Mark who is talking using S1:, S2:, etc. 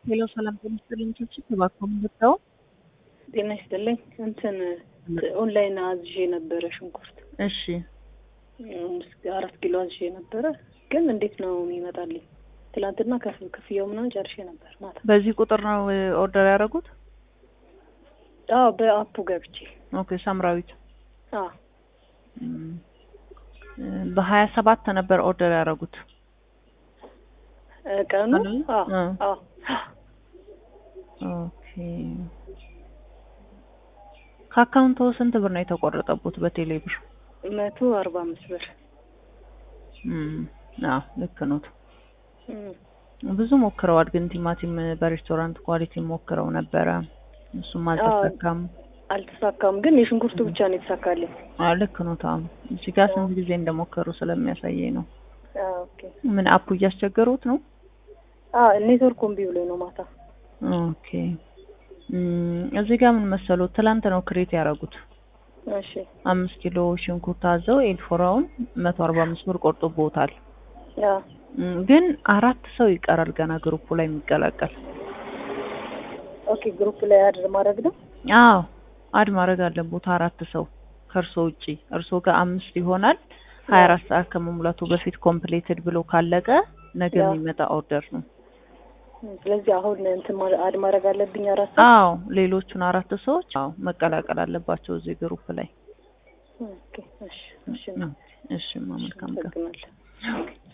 S1: ሄሎ ሰላም ጤና ይስጥልኝ። ችች እባክዎ ምንድነው?
S2: ጤና ይስጥልኝ። እንትን ኦንላይን አዝዤ ነበረ ሽንኩርት
S1: እሺ
S2: እስከ አራት ኪሎ አዝዤ ነበረ፣ ግን እንዴት ነው የሚመጣልኝ? ትላንትና ከፍ ክፍያው ምናምን ጨርሼ ነበር ማታ።
S1: በዚህ ቁጥር ነው ኦርደር ያደረጉት?
S2: አዎ በአፑ ገብቼ
S1: ኦኬ ሳምራዊት
S2: አዎ
S1: እም፣ በሀያ ሰባት ነበር ኦርደር ያደረጉት።
S2: እ ቀኑ
S1: ቀኑ?
S2: አዎ
S1: እ።
S2: አዎ
S1: ኦኬ ከአካውንቶ ስንት ብር ነው የተቆረጠቡት በቴሌ ብር?
S2: መቶ አርባ አምስት ብር
S1: እም፣ አዎ ልክ ነው።
S2: እም።
S1: ብዙ ሞክረዋል፣ ግን ቲማቲም በሬስቶራንት ኳሊቲ ሞክረው ነበረ፣ እሱም አልተሳካም።
S2: አልተሳካም፣ ግን የሽንኩርቱ ብቻ ነው የተሳካልኝ።
S1: አዎ ልክ ነው። ታም እዚህ ጋር ስንት ጊዜ እንደሞከሩ ስለሚያሳየኝ ነው።
S2: አዎ ኦኬ።
S1: ምን አፑ እያስቸገሩት ነው?
S2: አዎ ኔትወርክ እምቢ ብሎኝ ነው ማታ።
S1: ኦኬ እም፣ እዚህ ጋር ምን መሰሉት፣ ትላንት ነው ክሬት ያደረጉት።
S2: እሺ
S1: አምስት ኪሎ ሽንኩርት አዘው ኤልፎራውን መቶ አርባ አምስት ብር ቆርጦቦታል።
S2: አዎ
S1: እም፣ ግን አራት ሰው ይቀራል ገና ግሩፑ ላይ የሚቀላቀል።
S2: ኦኬ። ግሩፕ ላይ አድር ማድረግ ነው።
S1: አዎ አድ ማድረግ አለቦት አራት ሰው ከእርሶ ውጪ። እርሶ ጋር አምስት ይሆናል። ሀያ አራት ሰዓት ከመሙላቱ በፊት ኮምፕሌትድ ብሎ ካለቀ ነገ
S2: ያ።
S1: የሚመጣ ኦርደር ነው።
S2: ስለዚህ አሁን እንትን ማ- አድ ማድረግ አለብኝ አራት ሰው።
S1: አዎ ሌሎቹን አራት ሰዎች አዎ መቀላቀል አለባቸው እዚህ ግሩፕ ላይ።
S2: ኦኬ እሺ እሺ
S1: እሺ መልካም ቀን።
S2: አመሰግናለሁ።